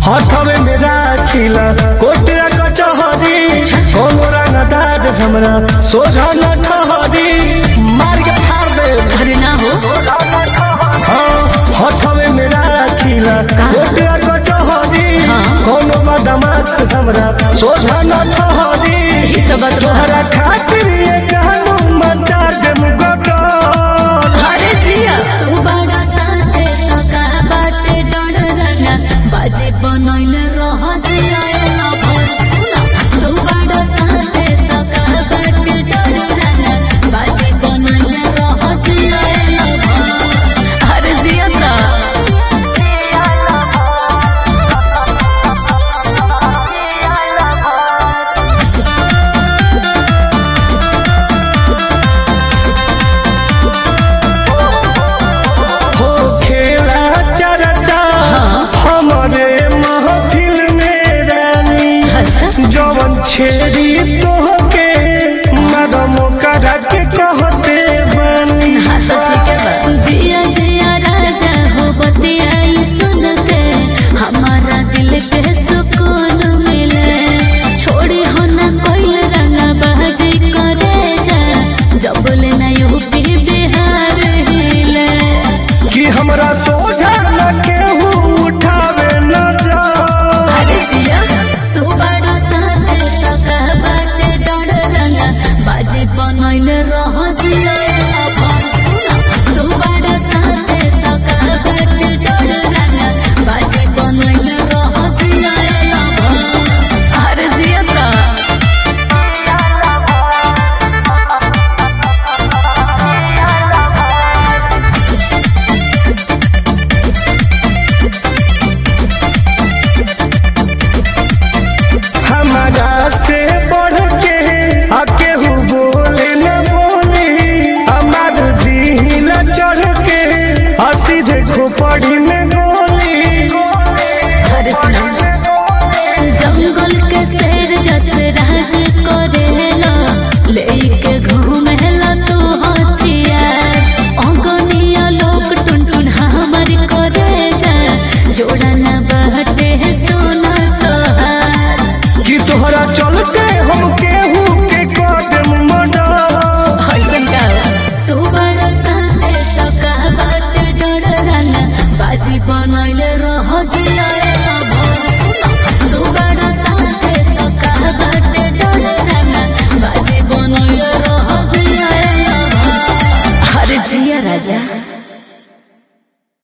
हथवे में राखिला कोटिया कचहरी कोनो रंगदार हमरा सोझा न ठहरी मार के फाड़ दे अरे ना हो हाँ हथवे में राखिला कोटिया कचहरी कोनो बदमाश हमरा सोझा न ठहरी ई तो बात बा। तोहरा खातिर ये जानू मचा दे मुगटर अरे जिया तू बड़ा साथे सका बाटे डर रना बाजे बनैले रह जियाला भर सुना तू बड़ा साथे सका बाटे डर रना बाजे बनैले रह जियाला भर अरे जिया ता हो खेला चर्चा हमारे महफिल में रानी अच्छा जवन छेड़ी तोहके मरम करा के कहते बानी हाँ तो ठीक है बा जिया जिया राजा हो बतियाई सुन के हमारा दिल के सुकून मिले छोड़ी हो ना कोई रंगा बाजी करे जा जब लेना यूपी बिहार हिले कि हमरा सोझा न केहू उठावे न जा अरे जिया तू बड़ा साथे सका बाटे डर रंगा बाजी बनैले रह जियाला भर सुना तू बड़ा साथे सका बाटे डर रंगा बाजी बनैले रह जियाला भर अरे जिया ता हमारा से बढ़ के आ केहू बोले न बोली हमार दिल चढ़ के आ सीधे खोपड़ी में गोली अरे सुना जंगल के शेर जस राज करेला लेके घूमेला तू हथियार अंगनिया लोग टुनटुन हमर करे जा जोड़ा ना बहटे सोना तोहार कि तोहरा चलते हम केहू के कदम मडा ऐसन का तू बड़ा साथे सका बाटे डर राना बाजी बनैले रह जियाला भर सुना तू बड़ा साथे सका बाटे डर राना बाजी बनैले रह जियाला भर अरे जिया राजा